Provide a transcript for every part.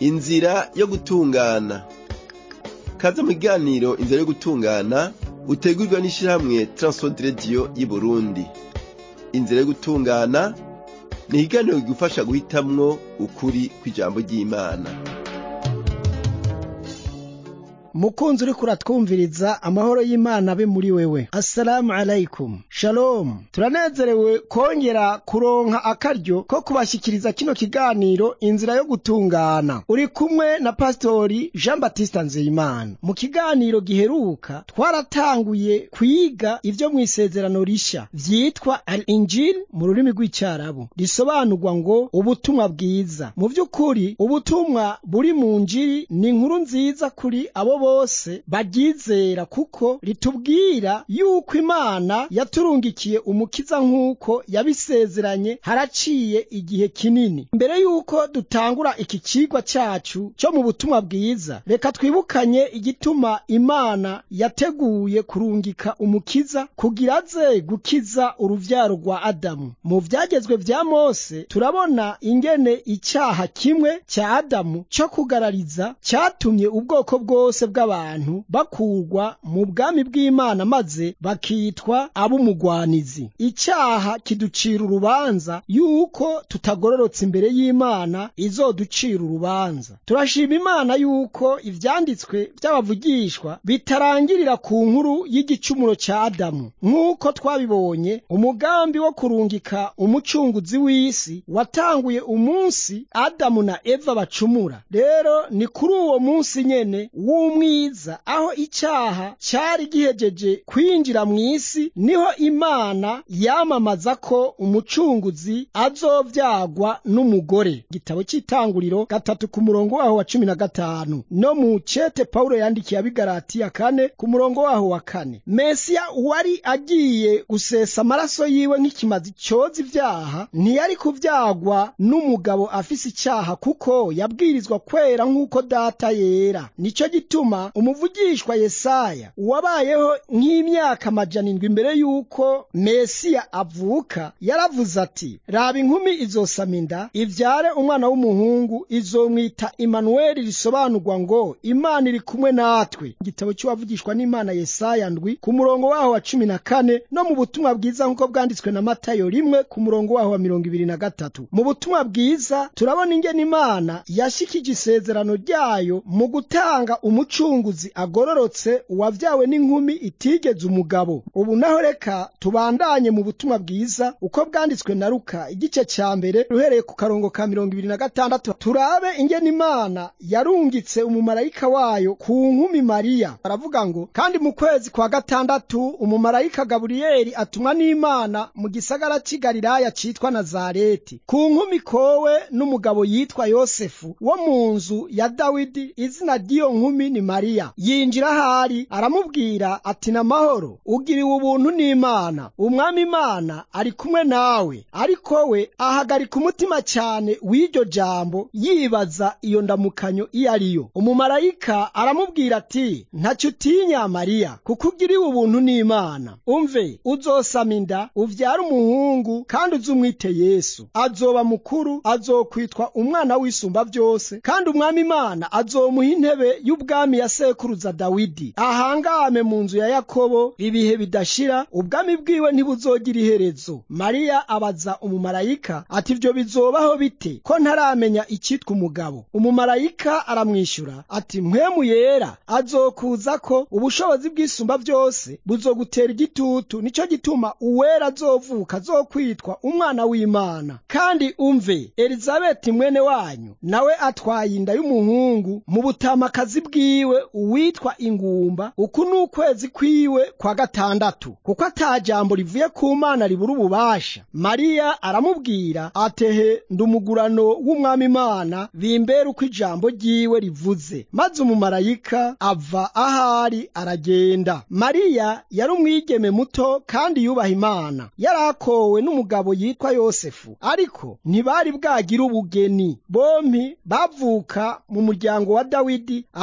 inzira yo gutungana kaze mu kiganiro inzira yo gutungana utegurwa n'ishirahamwe Transworld Radio y'Uburundi inzira yo gutungana ni ikiganiro kigufasha guhitamwo ukuri kw'ijambo ry'Imana mukunzi uriko uratwumviriza amahoro y'imana abe muri wewe assalamu alaikum shalom turanezerewe kongera kuronka akaryo ko kubashikiriza kino kiganiro inzira yo gutungana uri kumwe na pastori jean baptiste nzeyimana mu kiganiro giheruka twaratanguye kwiga ivyo mw'isezerano risha vyitwa al injil mu rurimi rw'icarabu risobanurwa ngo ubutumwa bwiza mu vy'ukuri ubutumwa buri mu njiri ni inkuru nziza kuri abo bose baryizera kuko ritubwira yuko imana yaturungikiye umukiza nk'uko yabisezeranye haraciye igihe kinini mbere yuko dutangura iki cigwa cacu cyo mu butumwa bwiza reka twibukanye igituma imana yateguye kurungika umukiza kugira aze gukiza uruvyaro rwa adamu mu vyagezwe vya mose turabona ingene icyaha kimwe cya adamu cyo kugarariza cyatumye ubwoko bwose bw'abantu bakurwa mu bwami bw'imana maze bakitwa ab'umugwanizi icyaha kiducira urubanza yuko tutagororotse imbere y'imana izoducira urubanza turashima imana yuko ivyanditswe by'abavugishwa bitarangirira ku nkuru y'igicumuro cya adamu nk'uko twabibonye umugambi wo kurungika umucunguzi w'isi watanguye umunsi adamu na eva bacumura rero ni kuri uwo munsi nyene w'umwiza aho icyaha cyari gihejeje kwinjira mu isi niho imana yamamaza ko umucunguzi azovyagwa n'umugore igitabo cy'itanguriro gatatu ku murongo waho wa cumi na gatanu no mu cete pawulo yandikiye abigaratiya kane ku murongo waho wa kane mesiya wari agiye gusesa amaraso yiwe nk'ikimazi cyoza ivyaha ntiyari kuvyagwa n'umugabo afise icyaha kuko yabwirizwa kwera nk'uko data yera nico gituma umuvugishwa yesaya wabayeho nk'imyaka amajana indwi imbere y'uko mesiya avuka yaravuze ati raba inkumi izosama inda ivyare umwana w'umuhungu izomwita imanuweli risobanurwa ngo imana iri kumwe natwe igitabo cy'uwavugishwa n'imana yesaya ndwi ku murongo waho wa cumi na kane no mu butumwa bwiza nk'uko bwanditswe na matayo rimwe ku murongo waho wa mirongo ibiri na gatatu mu butumwa bwiza turabona ingene imana yashikije isezerano ryayo mu gutanga umucunguzi agororotse uwavyawe n'inkumi itigeze umugabo ubu naho reka tubandanye mu butumwa bwiza uko bwanditswe na luka igice ca mbere ruhereye ku karongo ka mirongo ibiri na gatandatu turabe ingene imana yarungitse umumarayika wayo ku nkumi mariya baravuga ngo kandi mu kwezi kwa gatandatu umumarayika gaburiyeli atumwa n'imana mu gisagara c'i galilaya citwa nazareti ku nkumi kowe n'umugabo yitwa yosefu wo mu nzu ya dawidi izina ry'iyo nkumi ni mariya yinjira ahari aramubwira ati namahoro ugiriwe ubuntu n'imana umwami imana ari kumwe nawe ariko we ahagarika umutima cyane w'iryo jambo yibaza iyo ndamukanyo iyo ariyo umumarayika aramubwira ati ntacyo utinya mariya kuko ugiriwe ubuntu n'imana umve uzosama inda uvyara umuhungu kandi uzumwite yesu azoba mukuru azokwitwa umwana w'isumba byose kandi umwami imana azomuha intebe y'ubwami ya sekuruza dawidi ahangame mu nzu ya yakobo ibihe bidashira ubwami bwiwe ntibuzogira iherezo mariya abaza umumarayika ati ibyo bizobaho bite ko ntaramenya icyitwa umugabo umumarayika aramwishyura ati mpwemu yera azokuza ko ubushobozi bw'isumba byose buzogutera igitutu nicyo gituma uwera azovuka azokwitwa umwana w'imana kandi umve elizabeti mwene wanyu nawe atwaye inda y'umuhungu mu butamakazi bwiwe uwitwa ingumba uku ni ukwezi kwiwe kwa gatandatu kuko ata jambo rivuye ku mana ribura ububasha mariya aramubwira atehe ndumugurano w'umwami imana bimbere uko ijambo ryiwe rivuze maze umumarayika ava ahari aragenda mariya yari umwigeme muto kandi yubaha imana yari akowe n'umugabo yitwa yosefu ariko ntibari bwagire ubugeni bompi bavuka mu muryango wa dawidi aha rero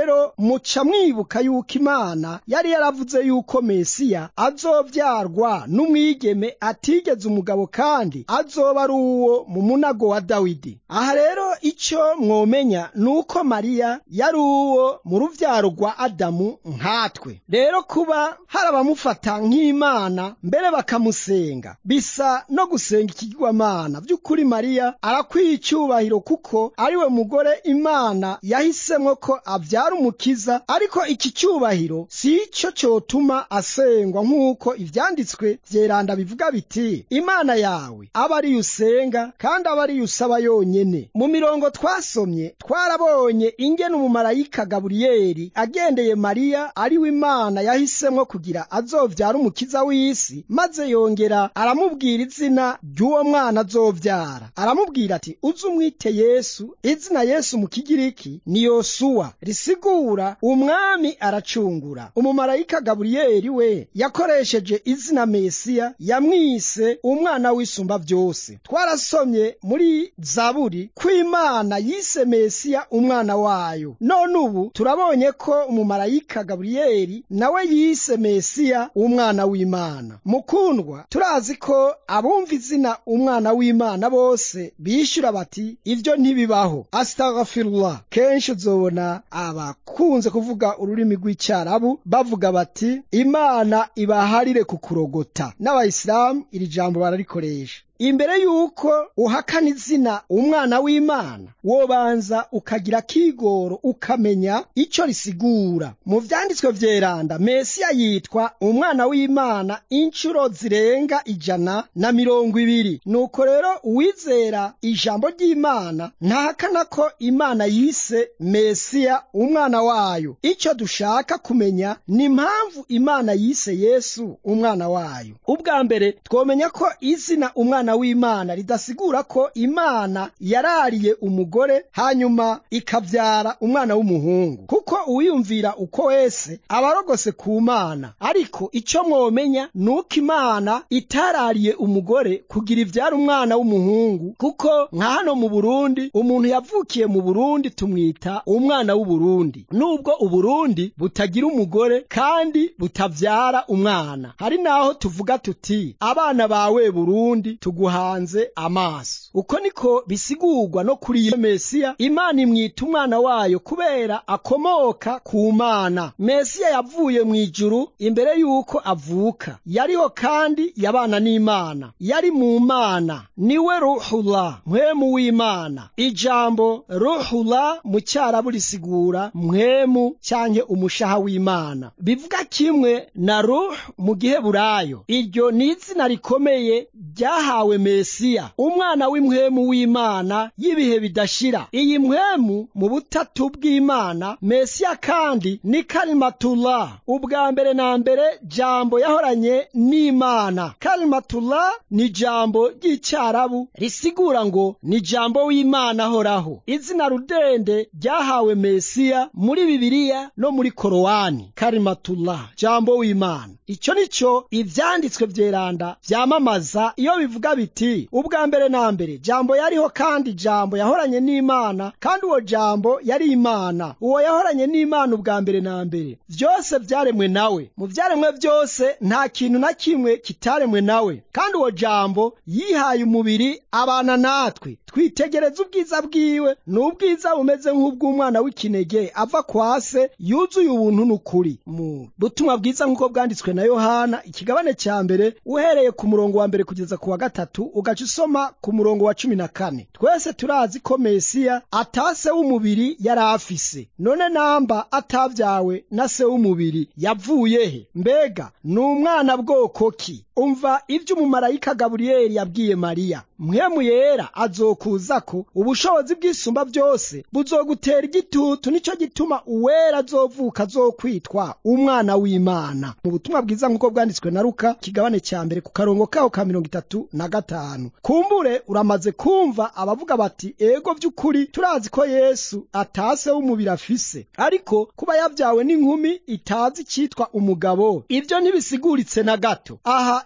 rero muca mwibuka yuko imana yari yaravuze yuko mesiya azovyarwa n'umwigeme atigeze umugabo kandi azoba ari uwo mu munago wa dawidi aha rero ico mwomenya ni uko mariya yari uwo mu ruvyaro rwa adamu nkatwe rero kuba hari abamufata nk'imana mbere bakamusenga bisa no gusenga ikigirwamana by'ukuri mariya arakwiye icyubahiro kuko ari we mugore imana yahisemwo ko abyara umukiza ariko iki cyubahiro si icyo cyotuma asengwa nk'uko ivyanditswe vyeranda bivuga biti imana yawe aba ariyo usenga kandi aba ariyo usaba yonyene mu mirongo twasomye twarabonye ingene umumarayika gaburiyeli agendeye mariya ari we imana yahisemwo kugira azovyara umukiza w'isi maze yongera aramubwira izina ry'uwo mwana azovyara aramubwira ati uze umwite yesu izina yesu mu kigiriki ni yosuwa risigura umwami aracungura umumarayika gaburiyeli we yakoresheje izina mesiya yamwise umwana w'isumba byose twarasomye muri zaburi ko imana yise mesiya umwana wayo none ubu turabonye ko umumarayika gaburiyeli nawe yise mesiya umwana w'imana mukundwa turazi ko abumva izina umwana w'imana bose bishyura bati ibyo ntibibaho astaghfirullah kenshi uzobona abakunze kuvuga ururimi rw'icyarabu bavuga bati imana ibaharire kukurogota n'abayisilamu iri jambo bararikoresha imbere yuko uhakana izina umwana w'imana wobanza ukagira kigoro ukamenya icyo risigura mu vyanditswe vyeranda mesiya yitwa umwana w'imana inshuro zirenga ijana na mirongo ibiri nuko rero uwizera ijambo ry'imana ntahakana ko imana yise mesiya umwana wayo icyo dushaka kumenya ni impamvu imana yise yesu umwana wayo ubwa mbere twomenya ko izina umwana w'imana ridasigura ko imana yarariye umugore hanyuma ikabyara umwana w'umuhungu kuko uwiyumvira uko wese aba arogose ku mana ariko icyo mwomenya ni uko imana itarariye umugore kugira ibyara umwana w'umuhungu kuko nka hano mu burundi umuntu yavukiye mu burundi tumwita umwana w'uburundi nubwo uburundi butagira umugore kandi butabyara umwana hari naho tuvuga tuti abana bawe burundi tuguhanze amaso uko niko bisigurwa no kuri iyo mesiya imana imwita umwana wayo kubera akomoka ku mana mesiya yavuye mu ijuru imbere y'uko avuka yariho kandi yabana n'imana yari mu mana niwe ruhula mpwemu w'imana ijambo ruhula mu cyarabu risigura mpwemu cyanke umushaha w'imana bivuga kimwe na ruh mu giheburayo iryo ni izina rikomeye ryahawe mesiya umwana w'impwemu w'imana y'ibihe bidashira iyi mpwemu mu butatu bw'imana mesiya kandi ni kalimatullah ubwa mbere na mbere jambo yahoranye n'imana kalimatullah ni jambo ry'icyarabu risigura ngo ni jambo w'imana ahoraho izina rudende ryahawe mesiya muri bibiliya no muri korowani kalimatullah jambo w'imana icyo ni cyo ibyanditswe byeranda byamamaza iyo bivuga biti ubwa mbere na mbere jambo yariho kandi jambo yahoranye n'imana kandi uwo jambo yari imana uwo yahoranye n'imana ubwa mbere na mbere byose byaremwe nawe mu byaremwe byose nta kintu na kimwe kitaremwe nawe kandi uwo jambo yihaye umubiri abana natwe twitegereza ubwiza bwiwe ni ubwiza bumeze nk'ubw'umwana w'ikinege ava kwa se yuzuye ubuntu n'ukuri mu butumwa bwiza nk'uko bwanditswe na yohana ikigabane cya mbere uhereye ku murongo wa mbere kugeza ku wa gatatu ugaca usoma ku murongo wa cumi na kane twese turazi ko mesiya atase w'umubiri yari afise none namba atabyawe na se w'umubiri yavuye he mbega ni umwana bwoko ki umva ibyo umumarayika gaburiyeli yabwiye mariya mwemu yera azokuzako ubushobozi bw'isumba byose buzogutera igitutu nicyo gituma uwera azovuka azokwitwa umwana w'imana mu butumwa bwiza nk'uko bwanditswe na ruka kigabane cya mbere ku karongo kaho ka mirongo itatu na gatanu kumbure uramaze kumva abavuga bati ego by'ukuri turazi ko yesu atase w'umubiri afise ariko kuba yabyawe n'inkumi itazi icyitwa umugabo ibyo ntibisiguritse na gato aha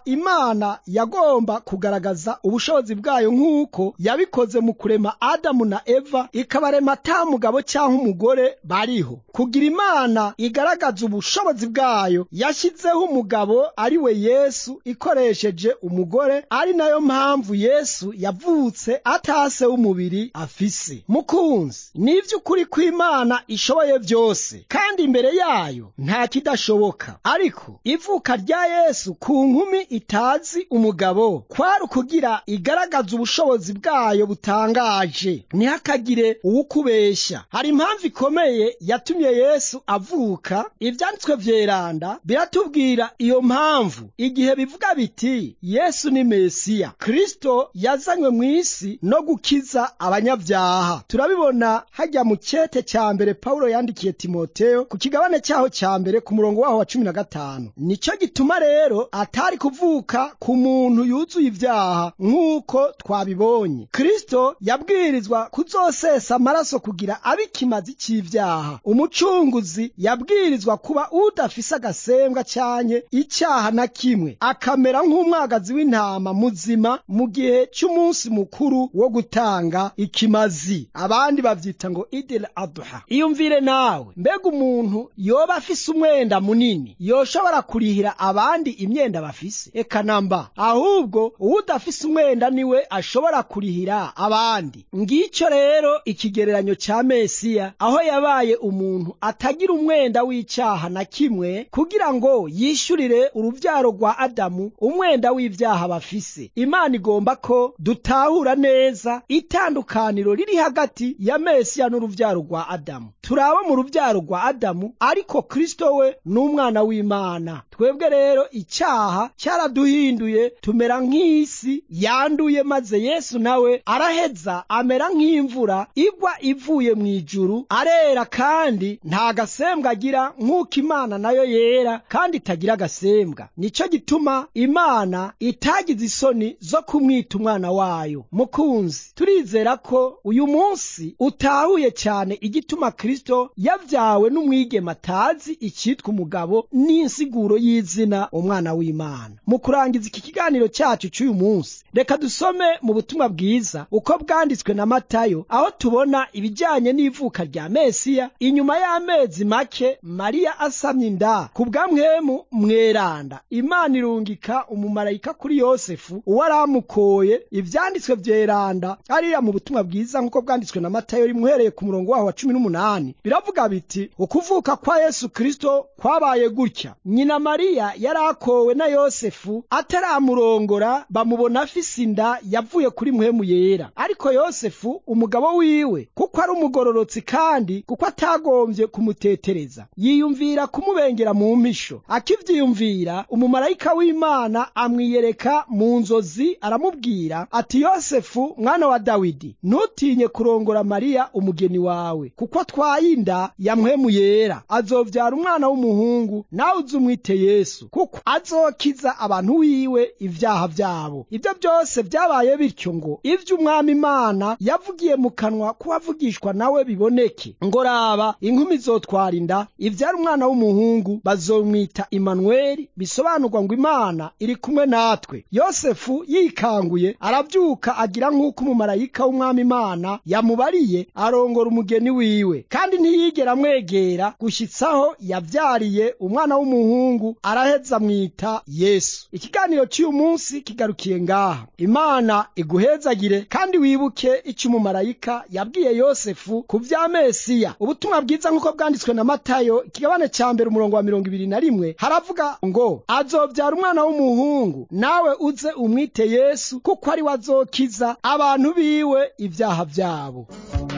imana yagomba kugaragaza ubushobozi bwayo nk'uko yabikoze mu kurema adamu na eva ikabarema ata mugabo cyangwa umugore bariho kugira imana igaragaza ubushobozi bwayo yashyizeho umugabo ari we yesu ikoresheje umugore ari nayo mpamvu yesu yavutse atase w'umubiri afise mukunzi ni iby'ukuri ko imana ishoboye byose kandi imbere yayo nta kidashoboka ariko ivuka rya yesu ku nkumi itazi umugabo kwari ukugira igaragaza ubushobozi bwayo butangaje ntihakagire uwukubeshya hari impamvu ikomeye yatumye yesu avuka ibyanditswe vyeranda biratubwira iyo mpamvu igihe bivuga biti yesu ni mesiya kristo yazanywe mu isi no gukiza abanyabyaha turabibona hajya mu cyete cya mbere pawulo yandikiye timoteyo ku kigabane cyaho cya mbere ku murongo waho wa cumi na gatanu nicyo gituma rero atari kuvuka ku muntu yuzuye ibyaha nk'uko twabibonye kristo yabwirizwa kuzosesa amaraso kugira abe ikimazi cy'ibyaha umucunguzi yabwirizwa kuba udafise agasembwa cyanye icyaha na kimwe akamera nk'umwagazi w'intama muzima mu gihe cy'umunsi mukuru wo gutanga ikimazi abandi bavyita ngo idil adha iyumvire nawe mbega umuntu yoba afise umwenda munini yoshobora kurihira abandi imyenda bafise eka namba ahubwo uwudafise umwenda niwe ashobora kurihira abandi ngicyo rero ikigereranyo cya mesiya aho yabaye umuntu atagira umwenda w'icyaha na kimwe kugira ngo yishyurire urubyaro rwa adamu umwenda w'ibyaha bafise imana igomba ko dutahura neza itandukaniro riri hagati ya mesiya n'urubyaro rwa adamu turaba mu rubyaro rwa adamu ariko kristo we ni umwana w'imana twebwe rero icyaha cyaraduhinduye tumera nk'isi yanduye maze yesu nawe araheza amera nk'imvura igwa ivuye mu ijuru arera kandi nta gasembwa agira nk'uko imana nayo yera kandi itagira agasembwa nicyo gituma imana itagize isoni zo kumwita umwana wayo mukunzi turizera ko uyu munsi utahuye cyane igituma kristo yabyawe n'umwigema atazi icyitwa umugabo n'insiguro y'izina umwana w'imana mu kurangiza iki kiganiro cyacu cy'uyu munsi reka dusome mu butumwa bwiza uko bwanditswe na matayo aho tubona ibijyanye n'ivuka rya mesiya inyuma y'amezi make mariya asamye inda ku bwamwemu mweranda imana irungika umumarayika kuri yosefu uwo aramukoye ibyanditswe byeranda ariya mu butumwa bwiza nk'uko bwanditswe na matayo rimuhereye ku murongo waho wa cumi n'umunani biravuga biti ukuvuka kwa yesu kristo kwabaye gutya nyina mariya yari akowe na yosefu ataramurongora bamubona afise inda yavuye kuri muhemu yera ariko yosefu umugabo wiwe kuko ari umugororotsi kandi kuko atagombye kumutetereza yiyumvira kumubengera mu mpisho akivyiyumvira umumarayika w'imana amwiyereka mu nzozi aramubwira ati yosefu mwana wa dawidi ntutinye kurongora mariya umugeni wawe kuko atwaye inda ya muhemu yera azovyara umwana w'umuhungu nawe uzumwite yesu kuko azokiza abantu wiwe ibyaha byabo ibyo byose byabaye bityo ngo ivyo umwami imana yavugiye mu kanwa k'uwavugishwa nawe biboneke ngo raba inkumi zotwara inda ivyara umwana w'umuhungu bazomwita imanuweli bisobanurwa ngo imana iri kumwe natwe yosefu yikanguye arabyuka agira nk'uko umumarayika w'umwami imana yamubariye arongora umugeni wiwe kandi ntiyigera amwegera gushyitsaho yabyariye umwana w'umuhungu araheza amwita yesu ikiganiro cy'uyu munsi kigarukiye ngaha imana iguhezagire kandi wibuke icyo umumarayika yabwiye yosefu ku bya mesiya ubutumwa bwiza nk'uko bwanditswe na matayo ikigabane cya mbere umurongo wa mirongo ibiri na rimwe haravuga ngo azobyara umwana w'umuhungu nawe uze umwite yesu kuko ari we azokiza abantu biwe ibyaha byabo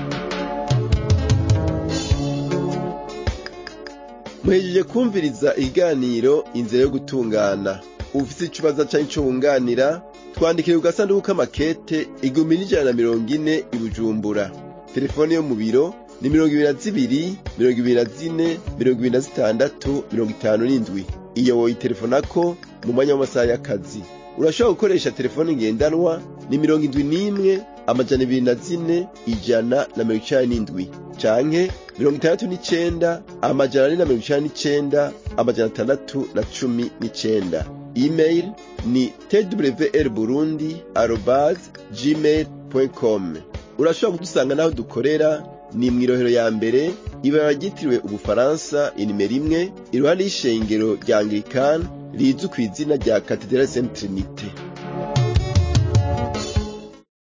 muhejeje kumviriza ikiganiro inzira yo gutungana ufite ikibazo cyangwa icyo wunganira twandikire ku gasanduku k'amakete igihumbi n'ijana na mirongo ine i bujumbura telefone yo mu biro ni mirongo ibiri na zibiri mirongo ibiri na zine mirongo ibiri na zitandatu mirongo itanu n'indwi iyo woyitelefonako mu mwanya w'amasaha y'akazi urashobora gukoresha telefone ngendanwa ni mirongo indwi n'imwe amajana ibiri na zine ijana na mirongo icenda n'indwi canke mirongo itandatu n'icenda amajana ane na mirongo icenda n'icenda amajana atandatu na cumi n'icenda email ni twr burundi arobase gmail com urashobora kudusanga n'aho dukorera ni mu irohero ya mbere ibara ryitiriwe ubufaransa inimero imwe iruhande y'ishengero rya anglikani rizwi ku izina rya katedrali saint trinite